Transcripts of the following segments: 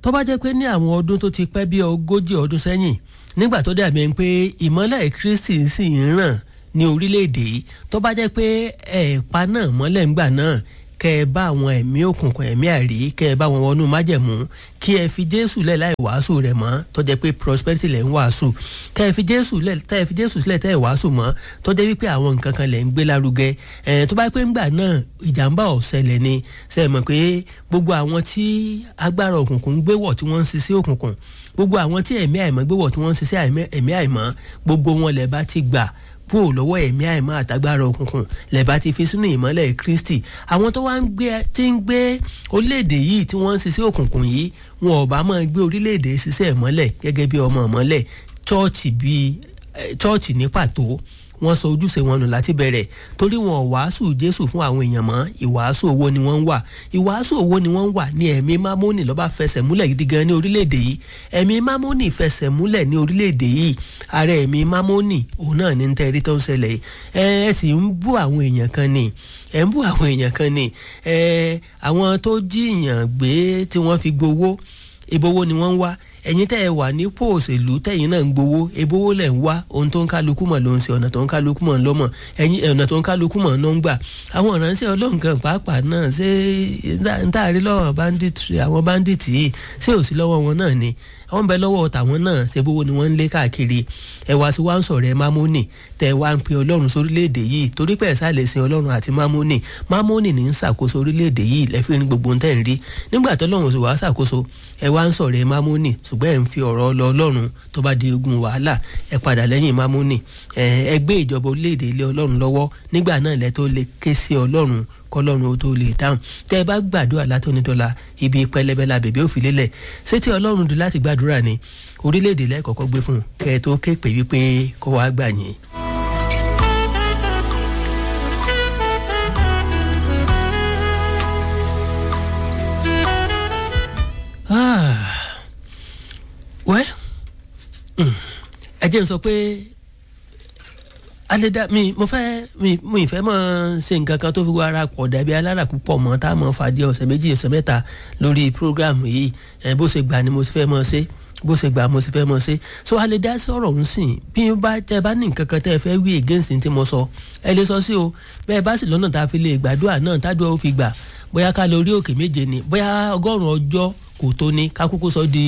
tó bá jẹ́ pé ní àwọn ọdún tó ti pẹ́ bí ogójì ọdún sẹ́yìn nígbà tó dàbí ẹni pé ìmọ́lẹ̀ kristi sì ń ràn ní orílẹ̀-èdè yìí tó bá jẹ́ pé ẹ̀ẹ̀pa náà mọ́lẹ̀ ńgbà náà kẹ́ ẹ bá àwọn ẹ̀mí òkùnkùn ẹ̀mí àrí kẹ́ ẹ bá wọn wọnú májẹ̀mú kí ẹ fi jésù lẹ̀ láì wàásù rẹ̀ mọ́ tó jẹ́ pé prosperity lẹ̀ ń wàásù kẹ́ ẹ fi jésù lẹ̀ tẹ́ ẹ fi jésù sílẹ̀ tẹ́ ẹ wàásù mọ́ tó jẹ́ wípé àwọn nǹkan kan lẹ̀ ń gbé lárugẹ ẹ̀ tó bá pé ńgbà náà ìjàmbá ọ̀sẹ̀lẹ̀ ni ṣe é mọ̀ pé gbogbo àwọn tí agbára òkùnkùn ń gbé wọ̀ tí wọ́n ń ṣiṣẹ́ òkùnkùn gbogbo àwọn tí ẹ̀mí àìmọ́ gbé wọ̀ tí wọ́n ń ṣiṣẹ́ ẹ̀mí àìmọ́ gbogbo wọn lẹ̀ bá ti gbà kúrò lọ́wọ́ ẹ̀mí àìmọ́ àtagbára òkùnkùn lẹ́bàá ti fi sínú ìmọ́lẹ̀ kristi àwọn tó wá ń gbé tí ń gbé orílẹ̀-èdè yìí tí wọ́n ń ṣiṣẹ́ òkùnkùn yìí wọn ò bá máa gbé orílẹ̀-èdè ṣiṣẹ́ ìmọ́lẹ̀ gẹ́gẹ́ bí ọmọ ìmọ́lẹ̀ chọ́ọ̀chì bíi chọ́ọ̀chì ní pàtó wọ́n sọ ojúṣe wọn nù láti bẹ̀rẹ̀ torí wọn ò wàásù jésù fún àwọn èèyàn mọ́ ìwàásù owó ni wọ́n ń wà ìwàásù owó ni wọ́n ń wà ní ẹ̀mí mámónì lọ́ba fẹsẹ̀ múlẹ̀ gidi gan ní orílẹ̀-èdè yìí ẹ̀mí mámónì fẹsẹ̀ múlẹ̀ ní orílẹ̀-èdè yìí ààrẹ ẹ̀mí mámónì òun náà ní tẹ́rí tó ń ṣẹlẹ̀ yìí ẹ ẹ sì ń bú àwọn èèyàn kan ni ẹ ń bú àwọn èèyàn kan ni ẹ àwọn tó jíyàn gbé tí wọ́n fi gbowó ìbowó ni wọ́n ń wá ẹ̀yin tẹ́ ẹ wà nípò òṣèlú tẹ̀yin náà ń gbowó ebówó lẹ̀ ń wá ohun tó ń kálukú mọ̀ ló ń ṣe ọ̀nà tó ń kálukú mọ̀ ló mọ̀ ẹ̀yin ọ̀nà tó ń kálukú mọ̀ ló ń gbà àwọn ìránṣẹ́ ọlọ́run kan pàápàá náà ṣé ń tàrí lọ́wọ́ banditry àwọn bandit yìí ṣé ò sí lọ́wọ́ wọn náà ni àwọn bẹ lọ́wọ́ tàwọn náà ṣe bówó ni wọ́n ń lé káàkiri ẹ wá sí wá ń sọ̀rọ̀ ẹ mámónì tẹ wá ń pe ọlọ́run sórílẹ̀-èdè yìí torí pé ẹ̀sà lè sin ọlọ́run àti mámónì mámónì ní ń ṣàkóso orílẹ̀-èdè yìí lẹ́fí ní gbogbo tẹ̀ ń rí nígbà tó lọ́run sì wá ṣàkóso ẹ wá ń sọ̀rọ̀ ẹ mámónì ṣùgbọ́n ẹ̀ ń fi ọ̀rọ̀ lọ ọlọ́run tó bá di ogun wàhálà ẹ padà lẹ́yìn mámónì ẹ gbé ìjọba orílẹ̀-èdè ilé ọlọ́run lọ́wọ́ nígbà náà lẹ́ tó lè ké sí ọlọ́run kọlọ́run ó tó lè dáhùn tẹ́ ẹ bá gbàdúrà látọ́nitọ́la ibi pẹlẹbẹ la bèbè òfin lélẹ̀ ṣé tí ọlọ́run dùn láti gbàdúrà ni orílẹ̀-èdè lẹ́ẹ̀kọ́kọ́ gbé fún un kẹ́ ẹ tó ké pè wípé kó wàá gbà yín. wẹ́ ẹ jẹ́ n sọ pé alẹ́dá mi mo fẹ́ mi mo ìfẹ́ mọ̀ ṣe nǹkan kan tó fi wá ara pọ̀ dàbí alára púpọ̀ mọ́ tá a mọ̀ fàdí ọ̀sẹ̀ méjì ọ̀sẹ̀ mẹ́ta lórí program yìí ẹ bó ṣe gbà ni mo ti fẹ́ mọ̀ ṣe bó ṣe gbà mo ti fẹ́ mọ̀ ṣe so alẹ́dá sọ̀rọ̀ ń sìn bí bá tẹ bá ní nǹkan kan tẹ́ ẹ fẹ́ wí against tí mo sọ ẹ lè sọ sí o bẹ́ẹ̀ bá sì lọ́nà tá a fi lè gbàdúrà náà tádùá ó fi gbà bóyá ká lọ orí òkè méje ni bóyá ọgọ́rùn-ún ọjọ́ kò tó ní ká kúkú sọ di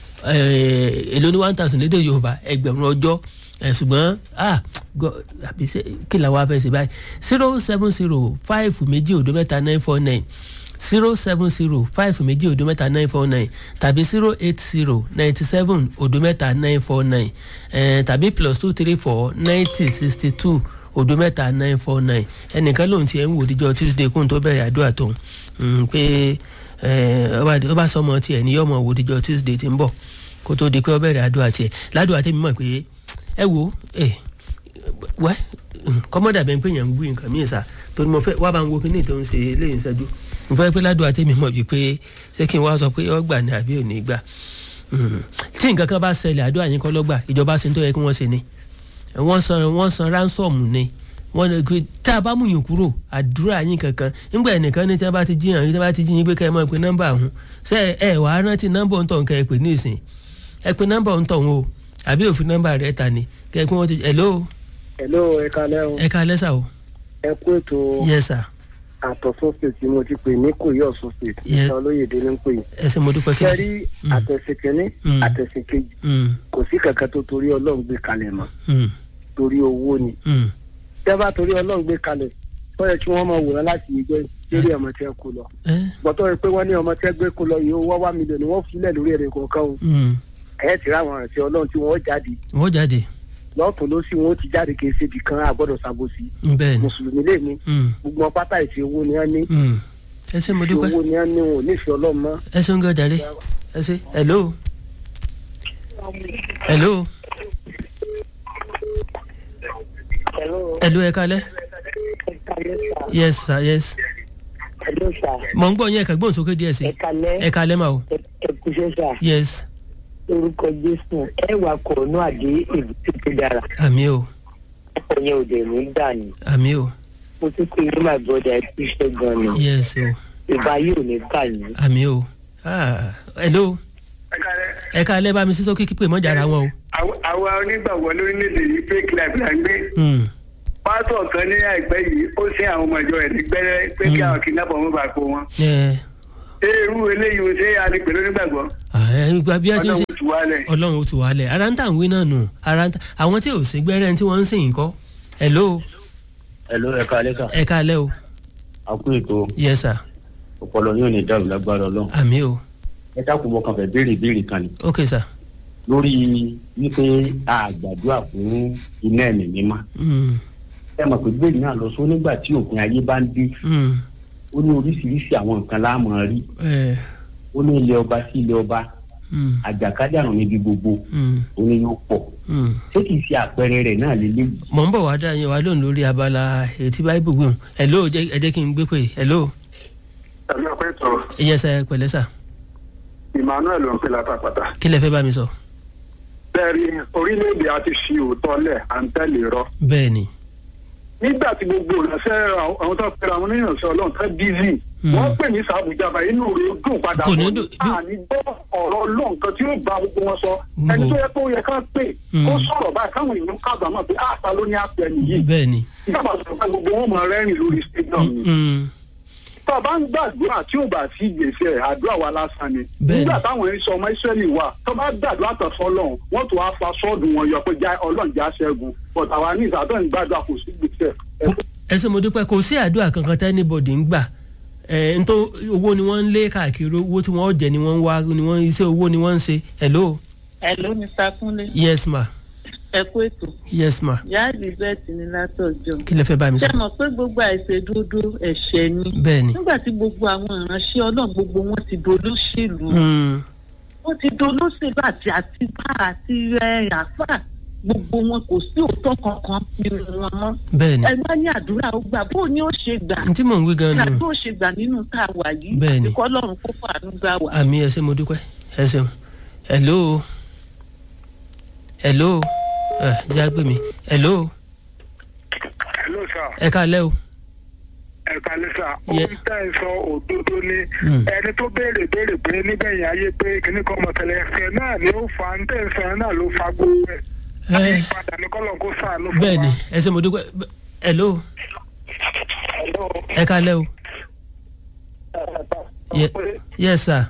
èlò ní one thousand lédè yorùbá ẹgbẹ̀rún ọjọ́ ṣùgbọ́n ah àbí kí làwọn afẹ́ ṣe báyìí zero seven zero five méjì òdo mẹ́ta nine four nine zero seven zero five méjì òdo mẹ́ta nine four nine tàbí zero eight zero ninety seven òdo mẹ́ta nine four nine tàbí plus two three four ninety sixty two òdo mẹ́ta nine four nine ẹnìkan lòun ti ẹ̀ ń wò díjọ́ tuesday kóun tó bẹ̀rẹ̀ àdúrà tó pé ọba sọmọ tiẹ̀ ní yọmọ wò díjọ́ tuesday ti ń bọ̀ kó tó di pé ọ bẹ̀rẹ̀ àdúrà tiẹ̀ ládùúrà tèmi mọ̀ pé ẹ wo ẹ wẹ́ kọ́mọ́dà bẹ́ẹ̀ pé yẹn ń gbé nǹkan míì sá torí mo fẹ́ wá bá ń wo kíní tó ń ṣe eléyìí ṣẹ́jú mo fẹ́ pé ládùúgbò àtẹ̀mí mọ̀ bíi pé ṣé kí n wá sọ pé ọ gbà ní àbí ò ní gbà tí nǹkan kan bá ṣẹlẹ̀ àdúrà yín kọ́ lọ́gbà ìjọba ṣe ń tó yẹ kí wọ́n ṣe ni wọ́n san wọ́n san ransom ni wọ́n ní pé tá a bá mú yín kúrò àdúrà yín kankan nígbà ẹnìkan ní tí wọ́n bá ti jíyàn tí wọ́n bá ti jíyìn pé kẹ́ ẹ mọ̀ pé nọ́mbà ọ̀hún ṣé ẹ wàá rántí nọ́mbà ọ̀hún tọ̀hún kẹ́ ẹ pè ní ìsìn ẹ pè nọ́mbà ọ̀hún tọ̀hún o àbí òfin nọ́mbà rẹ̀ ta ni kẹ́ ẹ pé wọ́n ti hello hello ẹ kalẹ o. ẹ kalẹ sa o. ẹ kú ètò. yes sir. àtọ̀sọ́ state tí mo ti pè ní kòyí ọ̀sùn state. Yes. ìtàn olóyèdè ló ń pè. ẹ ṣe mo dúpẹ́ kí kẹrí àtẹ̀sẹ̀ kẹ́ní Mm. àtẹ̀sẹ̀ kejì kò sí kankan tó torí ọlọ́run gbé kalẹ̀ mọ́ torí owó ni. tẹ́ bá torí ọlọ́run gbé kalẹ̀ wọ́n yẹ kí wọ́n máa wòrán láti ìjọ lórí ọmọ tí ẹ kó lọ. gbọ́tọ́ rẹ pé wọ́n ní ọmọ tí ẹ gbé kó lọ yìí ó wá wá mílíọ̀nù wọ́n filẹ̀ lórí ẹ̀rẹ̀ kọ̀ọ̀kan o. ẹ̀ ti ráwọn àti ọlọ́run tí wọ́n jáde wọ́n jáde lọ́tún ló sì wọ́n ti jáde kì í ṣe ibì kan àgbọ̀dọ̀ ṣàbòsí bẹ́ẹ̀ ni mùsùlùmí lè ní Mm. gbogbo wọn pátá ìṣe owó ni wọn ní Mm. ẹ ṣe mo ìṣe dúpẹ́ owó ni wọn ní wọn ò nífẹ̀ẹ́ ọlọ́run mọ́. ẹ ṣe ń gbọ́ jáde ẹ ṣe hello hello hello ẹ kalẹ yes sir yes Hello sir. mọ̀ ń gbọ́ yín ẹ̀ka gbóhùn sókè díẹ̀ sí Ẹ kalẹ́. ẹ kalẹ́ mà o Ẹ kúṣẹ́ sà. yes Orúkọ Jésù ẹ wà kọ̀ọ̀nù àdé èbúté tó dára. àmì o Ọkọ̀ yẹn ò dẹ̀ ní gbà ní. àmì o Mo tún pè ní my brother ẹ kúṣẹ́ gan ni. yes o Ìbá yóò ní gbà ní. àmì o ah hello ẹ ká lẹ́ bá mi sísọ kíkí pé mọ́jà ara wọn o. àwa onígbàgbọ́ lórílẹ̀‐èdè yìí fake life la ń gbé. pásọ̀ kan ní àìpẹ́ yìí ó sin àwọn ọmọ ìjọ rẹ̀ ní gbẹ́rẹ́ pé kí àwọn kidnapper wọn bá kó wọn. ṣé irú eléyìí o ṣé a lè pè lónígbàgbọ́. ọlọ́run ó tù wálẹ̀. ọlọ́run ó tù wálẹ̀ ara ń tà ń wí náà nù ara ń tà àwọn tí ò sí gbẹ́rẹ́ tí wọ́n ń sìn kọ́ hello. hello ẹ káalẹ́ sà. ẹ káalẹ́ o. a kú ètò. yes sir. ọpọlọ yóò ní dàrú lágbára ọlọ́run. àmì o. ẹ dákun mọ kan fẹ́ béèrè ìbéèrè kan ni. ok sir. lórí wípé a gbàdúrà fún iná ẹ̀mí mímọ́. ẹ mọ̀ pé bẹ́ẹ̀ náà lọ sọ nígbà tí òpin ayé bá ń dé. ó ní oríṣiríṣi àwọn nǹkan láàmú rí. ó ní ilé ọba sí ilé ọba àjàkálẹ̀ àrùn níbi gbogbo ó ní yóò pọ̀ ṣé kìí ṣe àpẹẹrẹ rẹ̀ náà lélẹ́yìí. mọ̀ ń bọ̀ wá dá yẹn wá lónìí lórí abala ètí báíbù gbìyànjú hello ẹ jẹ́ kí n gbé pé hello. ẹ̀mí ọ̀pẹ́ tó. ìyẹn sẹ pẹ̀lẹ́ sà. emmanuel ló ń pè látàpàtà. kí lẹ fẹ́ bá mi sọ. bẹ́ẹ̀ni orílẹ̀-èdè a ti fi òótọ́ lẹ̀ à ń tẹ̀lé rọ. bẹ́ẹ̀ni. nígbà tí gbogbo ìránṣẹ́ àwọn tó pẹ̀lú àwọn oníyànṣẹ́ ọlọ́run tó bízì wọ́n pè ní sàbùjá báyìí inú rẹ̀ dùn padà Kò ní dùn- bí- àní gbọ́ ọ̀rọ̀ ọlọ́run kan tí yóò bá gbogbo wọn sọ ẹni tó yẹ kó yẹ ká pè kó sọ̀rọ̀ báyìí káwọn èèyàn kábàámọ̀ pé àṣà ló ní àpẹ nìyí bẹ́ẹ̀ni. ìjọba sọ̀rọ̀ pé gbogbo wọn máa rẹ́rìn lórí stadium ni Mm, tó o bá ń gbàdúrà tí ò bá sí gbèsè àdúrà wa lásán ni Bẹ́ẹ̀ni. nígbà táwọn ẹni sọ ọmọ ìsírẹ́lì wà tó bá gbàdúrà tán fọlọ́run wọ́n tó wá fa sọ́ọ̀dù wọn yọ pé já ọlọ́run já ṣẹ́gun but àwa ní ìsàdọ̀ ń gbàdúrà kò sí gbèsè kò- ẹ ṣé mo dúpẹ́ kò sí àdúrà kankan tẹ́ anybody ń gbà ẹ̀ ń tó owó ni wọ́n ń lé káàkiri owó tí wọ́n jẹ ni wọ́n ń wá ni wọ́n iṣẹ́ owó ni wọ́n ń ṣe hello Hello, Mr. Kúnlé. yes ma Ẹ kú ètò. yes ma Ìyá Elizabeth ní látọ̀jọ́. kí lẹ fẹ́ bá mi sọ Ṣé mọ̀ pé gbogbo àìṣedúdú ẹ̀ṣẹ̀ ni? bẹ́ẹ̀ni. Nígbà tí gbogbo àwọn ìránṣẹ́ Ọlọ́run gbogbo wọn ti dolóṣèlú. Mm, Wọ́n ti dolóṣèlú àti àtibá àti ẹ̀, àfà. Gbogbo wọn kò sí òótọ́ kankan nínú wọn mọ́. bẹ́ẹ̀ni Ẹ má ní àdúrà ó gbà bó ni ó ṣe gbà. n tí mò ń wí gan Ìgbà nù tó ṣe gbà nínú tá a wà yìí. Bẹ́ẹ̀ni. Àti kọ́lọ́run kó fàánú gbà wá. àmì ẹ ṣé mo dúpẹ́ ẹ ṣeun hello hello ẹ jẹ́ àgbè mi hello hello sir ẹ káalẹ́ o ẹ̀ka lẹ́sà Ye- ohun tẹ́ ẹ sọ òdodo ni Mm. ẹni tó béèrè béèrè pé nígbẹ̀yìn ayé pé kíní kan mọ̀tẹ́lẹ̀ ẹ̀fẹ̀ náà ni ó fa ń tẹ̀ ń sọ ẹ̀ náà ló fa gbogbo ẹ̀ ẹ padà ní kọ́lọ̀ kó sàánú fún wa. bẹ́ẹ̀ni ẹ ṣé mo dúpẹ́ B- hello Hello. ẹ káalẹ́ o Ye- yes sir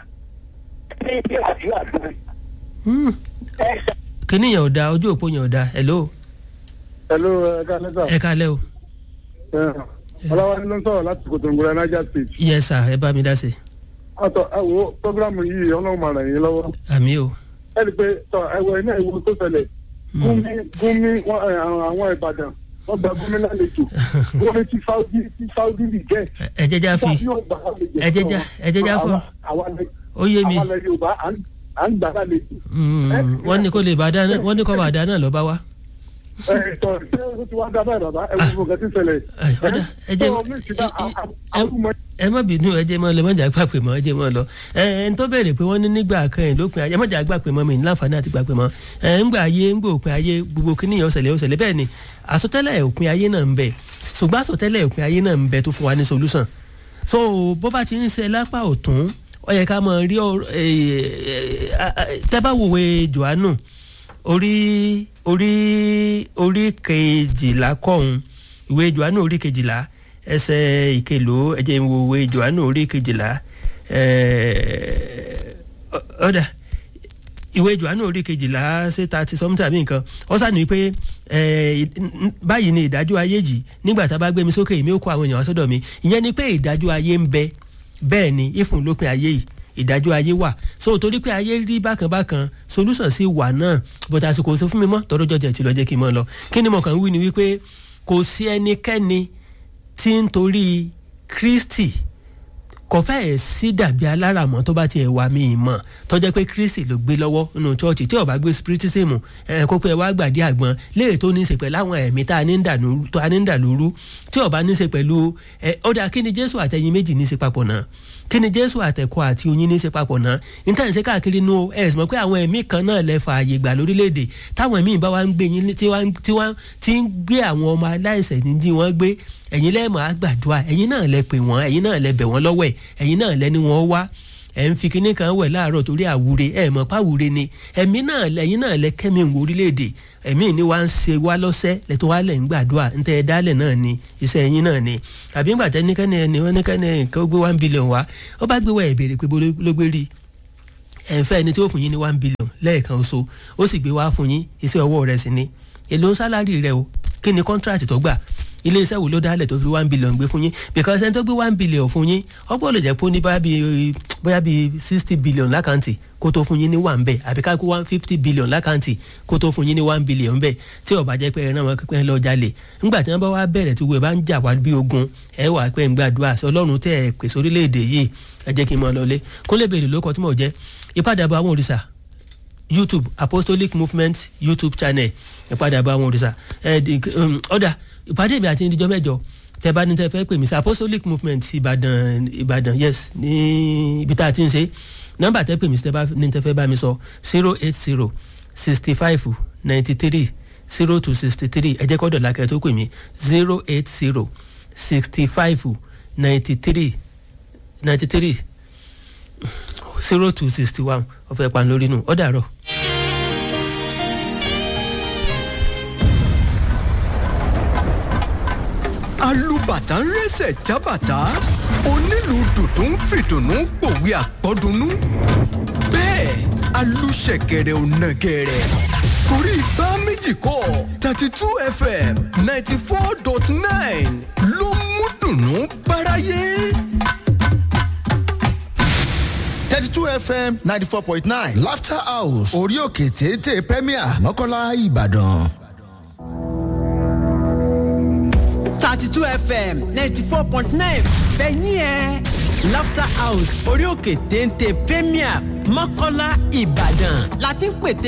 Hmm, kíní yẹn ò da ojú òpó yẹn ò da hello hello ẹ̀ka lẹ́sà ẹ káalẹ́ o ọlọ́wọ́ni ló ń sọ̀rọ̀ láti kòtòǹgòrò niger state yes sir ẹ bá mi dá sí i àtọ̀ ẹ wo programu yìí ọlọ́run máa ràn yín lọ́wọ́ àmì o ẹ rí i pé tọ ẹwọ iná ìwo tó ṣẹlẹ̀ gúnmi gúnmi wọn, ẹ, àwọn àwọn ìbàdàn wọn gba gómìn lálejò gómì tí saudi tí saudi lè jẹ Ẹ- ẹ jẹ́jà fi ẹ jẹ́jà ẹ jẹ́jà fún ó yé mi àwọn ilẹ̀ yorùbá à ń- à ń gbà lálejò Mm, wọ́n ní kó lè bá dáná wọ́n ní kó bá dáná lọ́ bá wa. ẹ tọ ṣé o ti wá dá báyìí bàbá ẹ wo gbogbo nǹkan tí ń ṣẹlẹ̀ Ẹ, ọ̀dà, ẹ jẹ́- tó o mí ìsìnká ẹ- ẹ- àrùmọ ẹ má bínú ẹ jẹ́ mọ́ lọ mọ́jà gbà pé mọ́ ẹ jẹ́ mọ́ lọ ẹ ẹ ń tó béèrè pé wọ́n ní nígbà kan ẹ̀ lópin ayé mọ́jà gbà pé mọ́ mi ní láǹfààní àti gbà pé mọ́ ẹ ń gbà ayé ń gbà òpin ayé gbogbo kíní yẹn ọ̀sẹ̀lẹ̀ ọ̀sẹ̀lẹ̀ bẹ́ẹ̀ ni àsọtẹ́lẹ̀ òpin ayé náà ń bẹ ṣùgbọ́n àsọtẹ́lẹ̀ òpin ayé náà ń bẹ tó fún wa ní solution so bó bá ti ń ṣe lápá ọ̀tún ó yẹ ká mọ rí ọ̀rọ̀ ẹ, ẹ, ẹ, tẹ́ bá wòwe Jòhánù orí orí orí kejìlá kọ́hún ìwé Jòhánù orí kejìlá ẹsẹ̀ ìkelò ẹ̀jẹ̀ ìwòwe Jòhánù orí kejìlá ẹ̀ẹ́, ọ- ọ̀dà ìwé Jòhánù orí kejìlá ṣe thirty something àbí nǹkan ó sànù pé ẹ, n- báyìí ni ìdájọ́ ayé yìí nígbà tá a bá gbé mi sókè èmi ó kó àwọn èèyàn wá sọ́dọ̀ mi ìyẹn ni pé ìdájọ́ ayé ń bẹ bẹ́ẹ̀ ni ìfún lópin ayé yìí ìdájọ́ ayé wà so torí pé ayé rí bákan bákan solution sí wà náà bọ́tà àsìkò sọ fún mi mọ́ tọ́rọ́jọ́ jẹ́ ti lọ jẹ́ kí n mọ́ lọ kí ni mo kàn ń wí ni wípé kò sí ẹnikẹ́ni tí ń torí Kristi kò fẹ́ẹ̀ sí dàbí aláràmọ́ tó bá tiẹ̀ wà mí mọ̀ tó jẹ́ pé kristi ló gbé lọ́wọ́ nínú chọ́ọ̀chì tí ó bá gbé spiritism ẹ̀ kó pé ẹ wá gbàdí àgbọn léè tó ní í ṣe pẹ̀lú àwọn ẹ̀mí tá a ní ń dà lóru tó a ní ń dà lóru tí ó bá ní í ṣe pẹ̀lú ẹ̀ ó dà kí ni jésù àtẹ̀yin méjì ní í ṣe papọ̀ náà kí ni jésù àtẹ̀kọ́ àti oyin ní í ṣe papọ̀ náà níta ìṣe káàkiri nu ẹ̀ sì mọ̀ pé àwọn ẹ̀mí kan náà lẹ fààyè gbà lórílẹ̀‐èdè táwọn ẹ̀mí bá wá ń gbé yín tí wá tí wá tí ń gbé àwọn ọmọ aláìsẹ̀ ní jí wọ́n gbé ẹ̀yin lẹ́ẹ̀mọ́ àgbàdua ẹ̀yin náà lẹ pè wọ́n ẹ̀yin náà lẹ bẹ̀ wọ́n lọ́wọ́ ẹ̀ ẹ̀yin náà lẹ ní wọ́n wá ẹ̀ ń fi kinní kan wẹ̀ láàárọ̀ torí àwúre ẹ̀ mọ̀ pàwúre ni ẹ̀mí náà lẹ́yìn náà lẹ kẹ́mi ń wo orílẹ̀-èdè ẹ̀mí ni wá ń ṣe wá lọ́sẹ̀ lẹ́tọ́ wá lẹ̀ ń gbàdúrà ń tẹ́ ẹ dálẹ̀ náà ni iṣẹ́ ẹ̀yìn náà ni àbí ńgbà tẹ́ níkẹ́ni ẹni wọ́n níkẹ́ni nǹkan ó gbé one billion wá ó bá gbé wá ẹ̀ béèrè pé bó ló gbé rí ẹ̀ ń fẹ́ ẹni tí ó fún yín ní one billion lẹ́ẹ̀kan oṣù ó sì gbé wá fún yín iṣẹ́ ọwọ́ rẹ̀ sì ni èlò ń sálárì rẹ̀ o kí ni contract tó gbà ilé iṣẹ́ wo ló dálẹ̀ tó fi one billion gbé fún yín because ẹni tó gbé one billion fún yín ọgbọ́n lè jẹ́ pé ó ní bóyá bíi bóyá bíi sixty billion lákàntì kó tó fún yín ní one bẹ́ẹ̀ àbí ká kó one fifty billion lákàntì kó tó fún yín ní one billion bẹ́ẹ̀ tí ó bá jẹ́ pé ẹran wọn pẹ́ lọ jalè ńgbà tí wọ́n bá wá bẹ̀rẹ̀ tí wọ́n bá ń jà wá bí ogun ẹ wà pé ń gbàdúrà sí ọlọ́run tẹ́ ẹ pèsè orílẹ̀-èdè yìí ẹ jẹ́ kí n mọ lọlé kó lè bèrè lóko tí mò ń jẹ́ ìpadàbọ̀ àwọn òrìṣà youtube apostolic movement youtube channel ìpadàbọ̀ àwọn òrìṣà ọ̀dà ìpàdé mi àti ìdíjọ́ mẹ́jọ tẹ bá ní tẹ fẹ́ pè mí sí apostolic movement ìbàdàn ìbàdàn yes ní ibi tá a ti ń ṣe nọ́mbà tẹ pè mí sí tẹ bá ní tẹ fẹ́ bá mi sọ zero eight zero sixty five ninety three zero two sixty three ẹ jẹ́ kọ́ dọ̀là kẹ́ tó pè mí zero eight zero sixty five ninety three ninety three zero two sixty one ọ̀fẹ́ pan lórí nù ó dàrọ̀. alùbàtà ń rẹsẹ̀ jábàtà onílù dùdú ń fìdùnnú gbòwe àpọ́dúnú bẹ́ẹ̀ alùṣẹ̀kẹ̀rẹ̀ ò nàgẹ̀rẹ̀ torí bá méjì kọ́ thirty two fm ninety four dot nine ló mú dùnnú báráyé. thirty two fm ninety four point nine laughter house orí òkè téńté premier mọ́kànlá ìbàdàn. thirty two fm ninety four point nine fẹ̀yìn ẹ̀ laughter house orí òkè téńté premier mọ́kànlá ìbàdàn láti ń pètè.